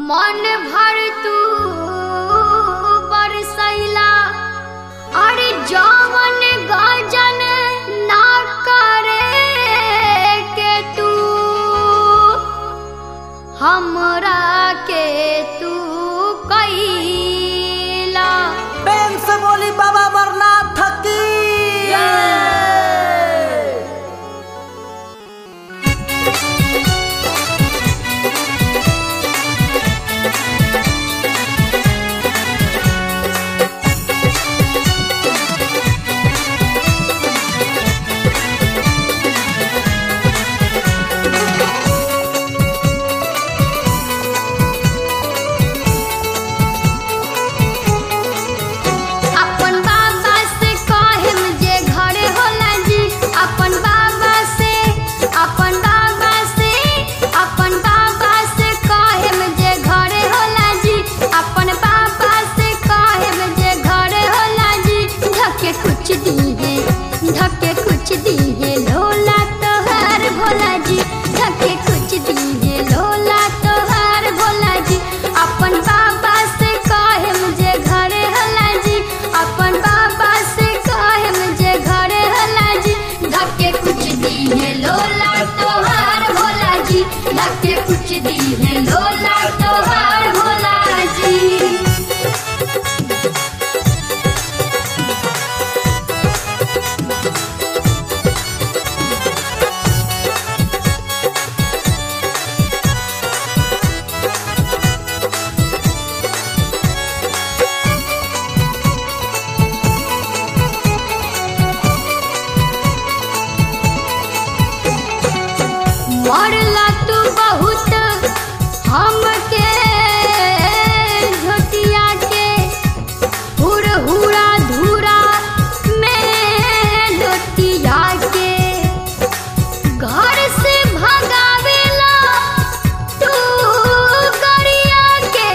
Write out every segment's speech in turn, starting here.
मन भर तू बरसैला अरे जवन गजन ना करे के तू हमरा के तू कैला प्रेम से बोली बाबा अमरनाथ की अपन बाबा से कहेम जे घरे होला जी अपन बाबा से अपन बाबा से अपन बाबा से कहेम जे घरे होला जी अपन बाबा से कहेम जे घरे होला जी धके कुछ दीहे धके कुछ दीहे लोला तोहार भोला जी धके कुछ दीहे लोला तोहार भोला जी अपन बाबा से कहेम जे घरे होला जी अपन बाबा से कहेम जे घरे होला जी धके कुछ दीहे लोला तोहार भोला जी धके कुछ दीहे लोला तोहार भोला जी मरला तू बहुत हमके झोटिया के हुर हुरा धूरा में लोटिया के घर से भगावेला तू गरिया के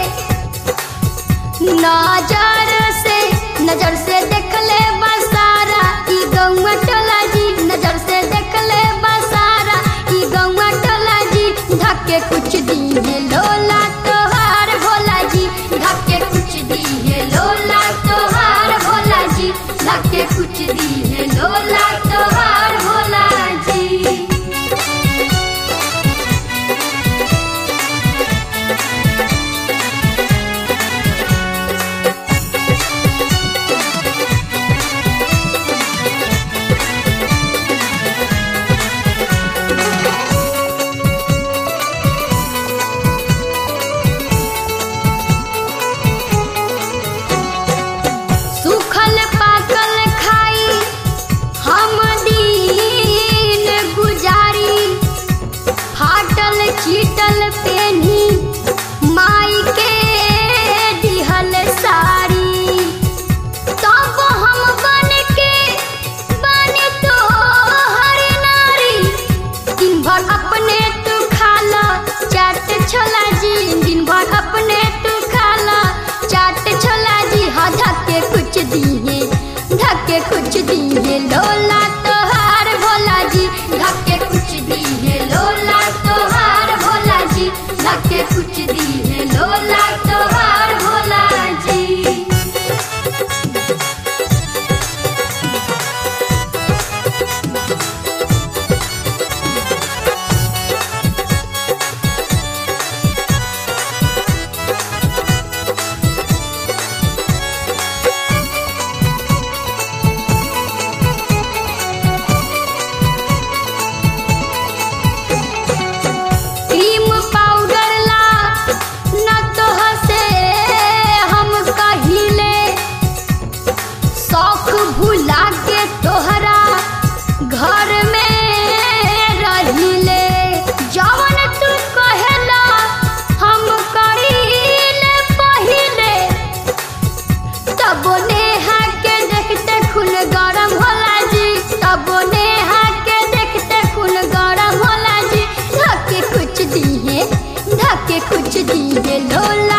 नजर से नजर से देख ले बसारा ई गौवा टोला जी नजर से देख ले बसारा ई गौवा टोला जी धक्के कुछ दीहे लोला तोहार भोला जी धक्के कुछ दीहे लोला तोहार भोला जी धक्के कुछ दीहे लोला तोहार भोला जी सूखल पाकल खाई हम दिन गुजारी फाटल चीटल पेनी माई के दिहल साड़ी तब हम बन के बन तो हर नारी दिन भर अपने तू खाला चाट छोला जी दिन भर अपने तू खाला चाट छोला जी हाँ धक्के कुछ दिए धक्के कुछ दिए लोला तोहार भोला जी धक्के कुछ दिए लोला तोहार भोला जी धक्के कुछ दिए लोला तोहार भोला जी क्रीम पाउडर ला न तो हसे हम कहिले शौक भुला के तोहरा घर में रहिले जवन तू कहेला हम करीले पहिले तब नेहा के देखते खून गरम होला जी तब नेहा के देखते खून गरम होला जी धके कुछ दिए धके कुछ दिए लोला